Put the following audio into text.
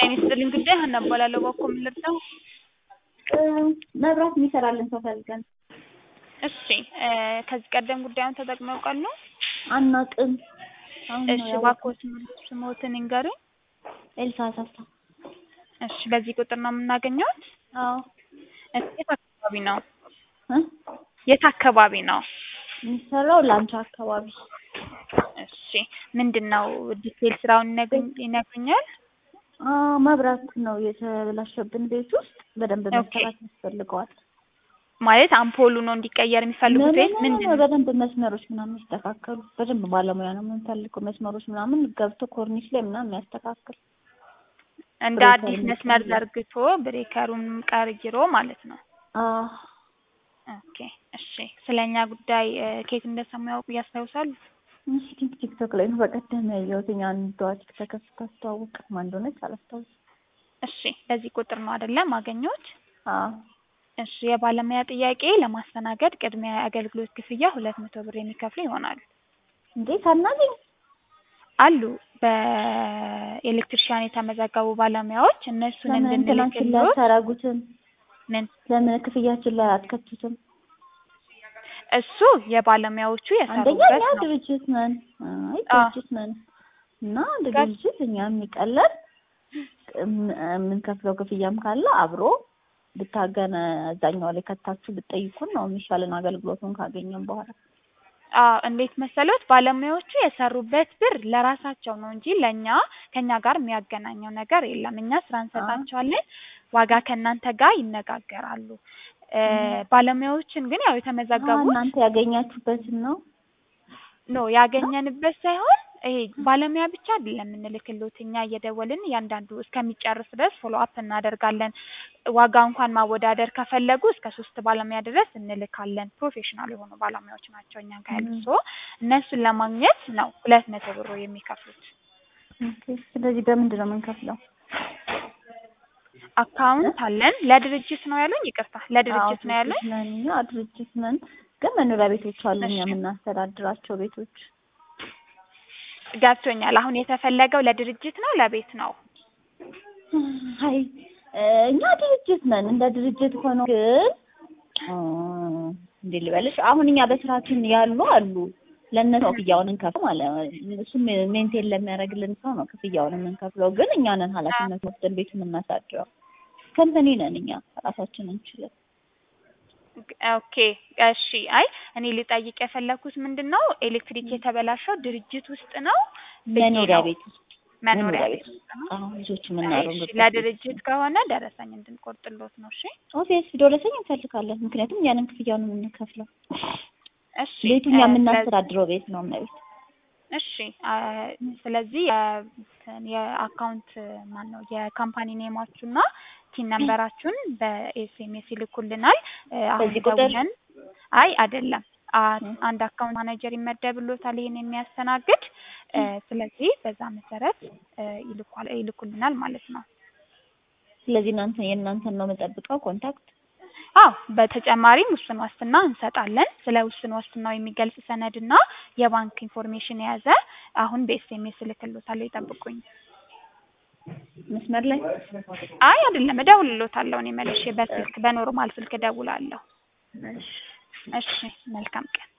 ጤና ይስጥልኝ ጉዳይ ሀና እባላለሁ። በእኮ ምን ልርዳው? መብራት የሚሰራልን ሰው ፈልገን እሺ እ ከዚህ ቀደም ጉዳዩን ተጠቅመው ያውቃሉ? አናውቅም። አሁን ነው እሺ ያወቅነው። እባክዎት ስሞትን ይንገሩኝ። ኤልሳ አሳሳ። እሺ በዚህ ቁጥር ነው የምናገኘውት? አዎ እሺ የት አካባቢ ነው? እ የት አካባቢ ነው? የሚሰራው ላንቻ አካባቢ እሺ ምንድን ነው ዲቴል ስራውን ይነግሩኝ- ይነግሩኛል? አ መብራት ነው የተበላሸብን ቤት ውስጥ በደንብ ኦኬ። መሰራት ያስፈልገዋል። ማለት አምፖሉ ነው እንዲቀየር የሚፈልጉት ወይስ ምን- ምንድን ነው? በደንብ መስመሮች ምናምን ይስተካከሉ። በደንብ ባለሙያ ነው የምንፈልገው። መስመሮች ምናምን ገብቶ ኮርኒስ ላይ ምናምን የሚያስተካክል እንደ ብሬከር አዲስ መስመር የሚቀይር። ዘርግቶ ብሬከሩን ቀይሮ ማለት ነው። አ ኦኬ እሺ ስለኛ ጉዳይ እ ከየት እንደሰሙ ያውቁ ያስታውሳሉ? እስኪ ቲክቶክ ላይ ነው በቀደም ያየሁት። እኛ አንዷ ቲክቶክ ስታስተዋውቅ ማን እንደሆነች አላስታውስም። እሺ በዚህ ቁጥር ነው አይደለ ማገኘት? አዎ እሺ የባለሙያ ጥያቄ ለማስተናገድ ቅድሚያ የአገልግሎት ክፍያ ሁለት መቶ ብር የሚከፍሉ ይሆናል። እንዴ ሳናገኝ አሉ በኤሌክትሪሻን የተመዘገቡ ባለሙያዎች እነሱን ለምን እንትናችን ላይ እንድንልክሎት አታረጉትም? ምን ለምን ክፍያችን ላይ አትከቱትም? እሱ የባለሙያዎቹ አንደኛ የሰሩበት እኛ ነው። ድርጅት ነን። አይ አ ድርጅት ነን እና እንደ ጋር- ድርጅት እኛ የሚቀለን እም- የምንከፍለው ክፍያም ካለ አብሮ ብታገነ እዛኛው ላይ ከታችሁ ብትጠይቁን ነው የሚሻለን አገልግሎቱን ካገኘን በኋላ። አዎ እንዴት መሰሎት ባለሙያዎቹ የሰሩበት ብር ለራሳቸው ነው እንጂ ለእኛ ከእኛ ጋር የሚያገናኘው ነገር የለም። እኛ ስራ እንሰጣቸዋለን፣ ዋጋ ከእናንተ ጋር ይነጋገራሉ። እ ባለሙያዎችን ግን ያው አ የተመዘገቡት እናንተ ያገኛችሁበትን ነው ኖ ያገኘንበት ሳይሆን ይሄ ባለሙያ ብቻ አይደለም የምንልክሎት እኛ እየደወልን እያንዳንዱ እስከሚጨርስ ድረስ ፎሎ አፕ እናደርጋለን። ዋጋ እንኳን ማወዳደር ከፈለጉ እስከ ሶስት ባለሙያ ድረስ እንልካለን። ፕሮፌሽናል የሆኑ ባለሙያዎች ናቸው እኛ ጋር ያሉት። ም። ሶ እነሱን ለማግኘት ነው ሁለት መቶ ብር የሚከፍሉት። ኦኬ። ስለዚህ በምንድን ነው የምንከፍለው? አካውንት አለን። ለድርጅት ነው ያሉኝ? ይቅርታ ለድርጅት ነው ያሉኝ? ድርጅት ነን እኛ ድርጅት ነን፣ ግን መኖሪያ ቤቶች አሉ እኛ እሺ የምናስተዳድራቸው ቤቶች። ገብቶኛል። አሁን የተፈለገው ለድርጅት ነው ለቤት ነው? አይ እኛ ድርጅት ነን። እንደ ድርጅት ሆኖ ግን እ እንዴት ልበልሽ፣ አሁን እኛ በስራችን ያሉ አሉ ለእነሱ ነው ክፍያውን እንከፍል ማለት ነው። እሱም ሜንቴን ለሚያደርግልን ሰው ነው ክፍያውን የምንከፍለው። ግን እኛ ነን ኃላፊነት ወስደን ቤቱን የምናሳድረው። ከምፐኒ ነን እኛ ራሳችን እንችላለን። ኦኬ እሺ። አይ እኔ ልጠይቅ የፈለኩት ምንድን ነው ኤሌክትሪክ የተበላሸው ድርጅት ውስጥ ነው ብዬ መኖሪያ ነው። ቤት ውስጥ መኖሪያ ቤት ውስጥ ነው። አሁን ልጆች እሺ የምናደርጉበት ቤት ለድርጅት ከሆነ ደረሰኝ እንድንቆርጥሎት ነው። እሺ ኦፊስ ደረሰኝ እንፈልጋለን። ምክንያቱም ያንን ክፍያውን የምንከፍለው እሽ ቤቱ እኛ የምናስተዳድረው ቤት ነው እመቤት። እሺ አ ስለዚህ የ- የአካውንት ማን ነው የካምፓኒ ኔማችሁና ቲን ነምበራችሁን በኤስኤምኤስ ይልኩልናል። እ አሁን በዚህ ቁጥር? ደውለን አይ አይደለም አ- አንድ አካውንት ማናጀር ይመደብሎታል ይሄን የሚያስተናግድ እ ስለዚህ በዛ መሰረት እ ይልኳል ይልኩልናል ማለት ነው። ስለዚህ እናንተ የእናንተን ነው የምጠብቀው ኮንታክት አዎ በተጨማሪም ውስን ዋስትና እንሰጣለን። ስለ ውስን ዋስትናው የሚገልጽ ሰነድና የባንክ ኢንፎርሜሽን የያዘ አሁን በኤስኤምኤስ እልክልዎታለሁ ይጠብቁኝ። መስመር ላይ አይ አይደለም እደውልልዎታለሁ እኔ መልሼ በስልክ በኖርማል ስልክ እደውላለሁ። እሺ። እሺ መልካም ቀን።